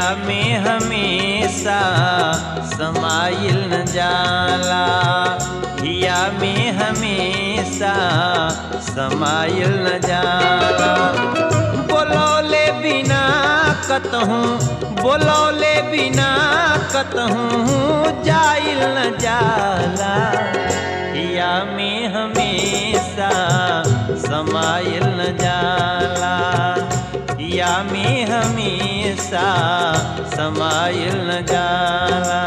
में हमेशा समाइल न जाला हिया में हमेशा समाइल न जाला बोलौले बिना कतहूँ बोलौले बिना कतहूँ जाइल न जाला हिया में हमेशा समाइल न जाला हिया में हमेशा समाइल न जाला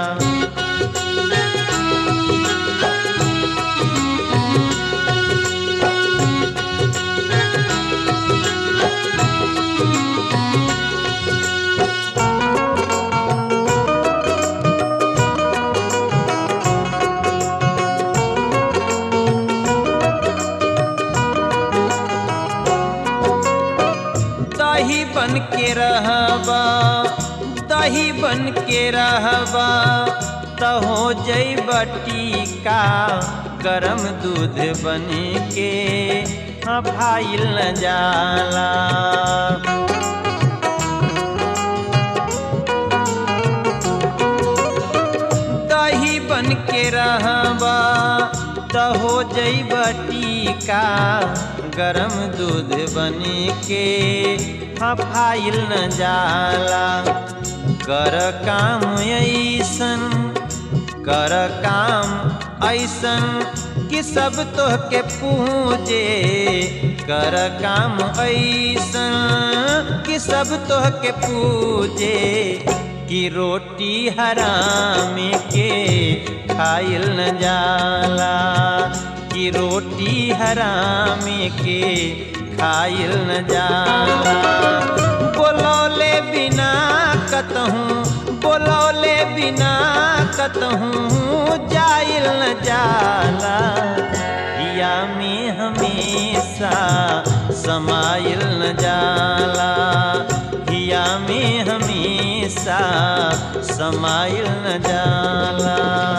दही बन के रहबा दही बन के रहबा त हो जैब टीका गरम दूध बन के हफाइल न जाला दही बन के रहबा त हो जैब टीका गरम दूध बन के हफाइल न जाला कर काम ऐसन कर काम ऐसन कि सब तोह के पूजे कर काम ऐसन कि सब तोह के पूजे कि रोटी हराम के खाइल न जाला कि रोटी हराम के खाइल न जाला बोलौले बिना कतहूँ बोलौले बिना कतहूँ जाइल न जाला हिया में हमेशा समाइल न जाला हिया में हमेशा समाइल न जाला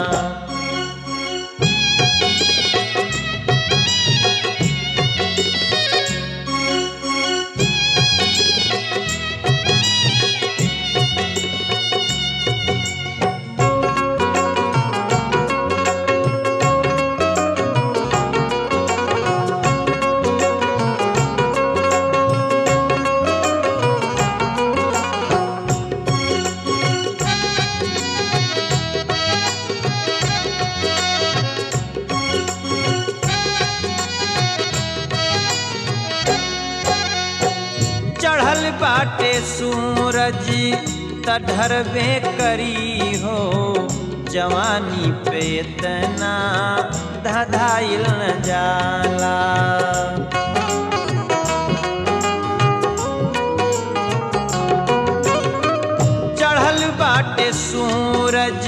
चढ़ल बाटे सूरज त ढरबे करी हो जवानी पे इतना धधाइल न जाला चढ़ल बाटे सूरज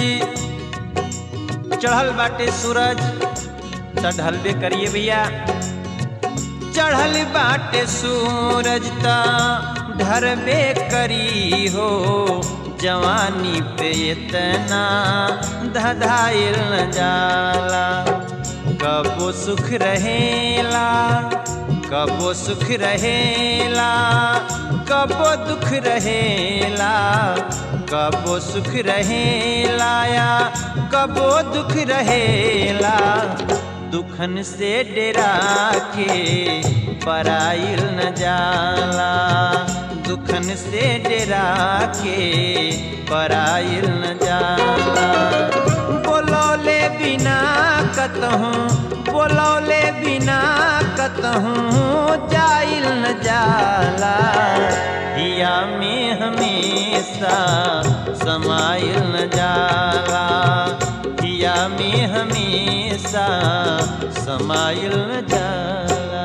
चढ़ल बाटे सूरज त ढलबे करिए भैया चढ़ल बाटे सूरज ता ढरबे करी हो जवानी पे इतना धधाइल न जाला कबो सुख रहेला कबो सुख रहेला कबो दुख रहेला कबो सुख रहेला या कबो दुख रहेला दुखन से डरा के पराइल न जाला दुखन से डरा के पराइल न जाला बोलौले बिना कतहूँ बोलौले बिना कतहूँ जाइल न जाला हिया में हमेशा समाइल न जाला हिया में हमेशा समाइल न जाला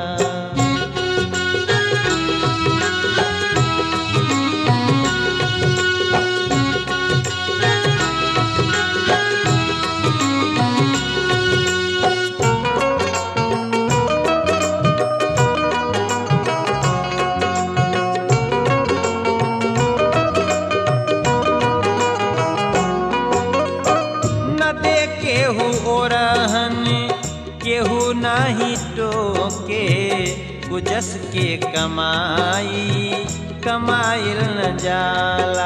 न दे केहू ओरहन केहू नाही टोके गुजस के कमाई कमाइल न जाला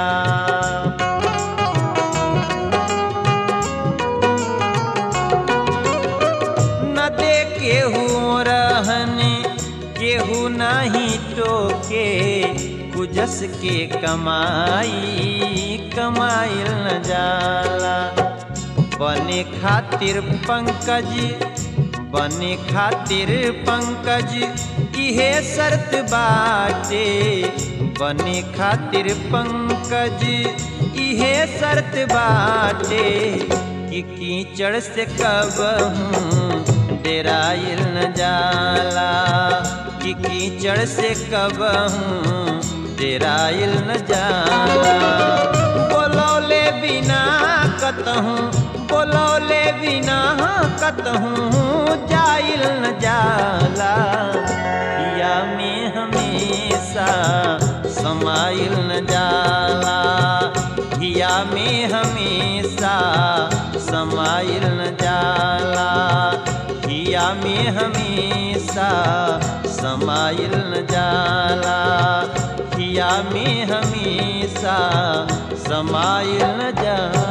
न दे केहू रहन केहू नहीं टोके कुजस के कमाई कमाइल न जाला बने खातिर पंकज बने खातिर पंकज इहे शर्त बाटे बने खातिर पंकज इहे शर्त बाटे कि कीचड़ से कब हूँ डेराइल न जाला कि कीचड़ से कब हूँ डेराइल न जाला बोलौले बिना कतहूँ बोलौले बिना कतहूँ जाइल न जाला या में हमेशा समाइल न जाला हिया में हमेशा समाइल न जाला हिया में हमेशा समाइल न जाला हिया में हमेशा समाइल न जाला